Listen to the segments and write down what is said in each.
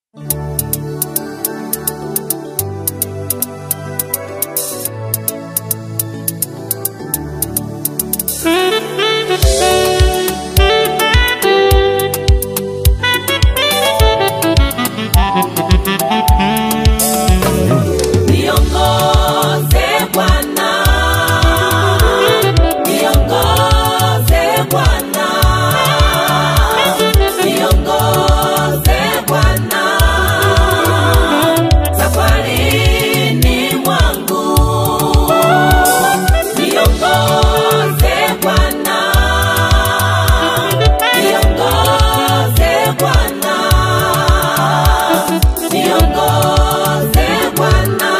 Niongoze Bwana, niongoze Bwana, niongoze Bwana, safarini mwangu, niongoze Bwana, niongoze Bwana, niongoze Bwana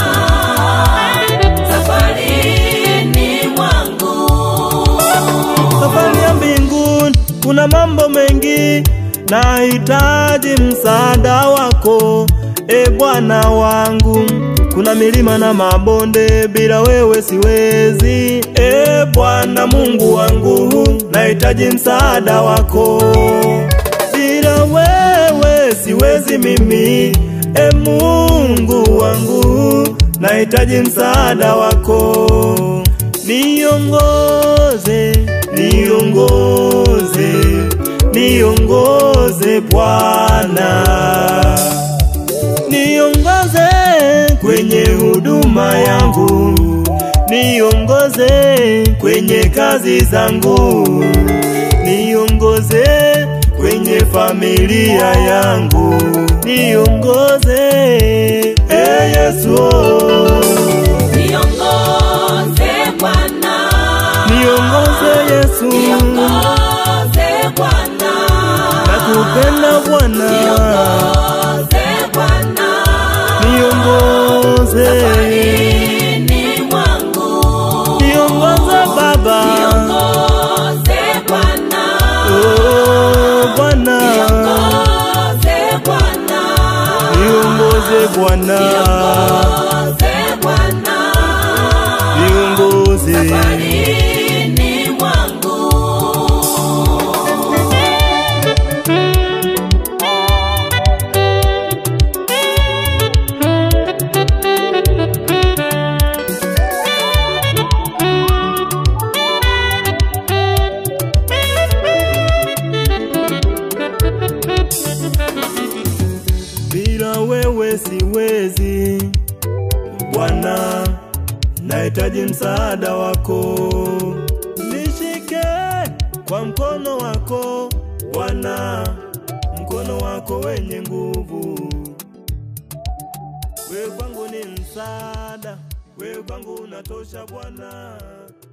safarini mwangu Safari ya mbinguni kuna mambo mengi, nahitaji msaada wako e Bwana wangu. Kuna milima na mabonde, bila wewe siwezi. E Bwana Mungu wangu, nahitaji msaada wako. Bila wewe siwezi mimi, e Mungu wangu, nahitaji msaada wako. Niongoze, niongoze, niongoze Bwana, niongoze kwenye huduma yangu, niongoze kwenye kazi zangu, niongoze kwenye familia yangu, niongoze e Yesu. niongoze Bwana Niongoze Yesu, niongoze Bwana nakupenda Bwana, niongoze Bwana niongoze, safarini mwangu niongoze Baba, niongoze Bwana oh Bwana, niongoze Bwana niongoze Bwana, niongoze Bwana niongoze. safarini mwangu Bila wewe siwezi Bwana, nahitaji msaada wako. Nishike kwa mkono wako Bwana, mkono wako wenye nguvu. Wewe kwangu ni msaada, wewe kwangu unatosha Bwana.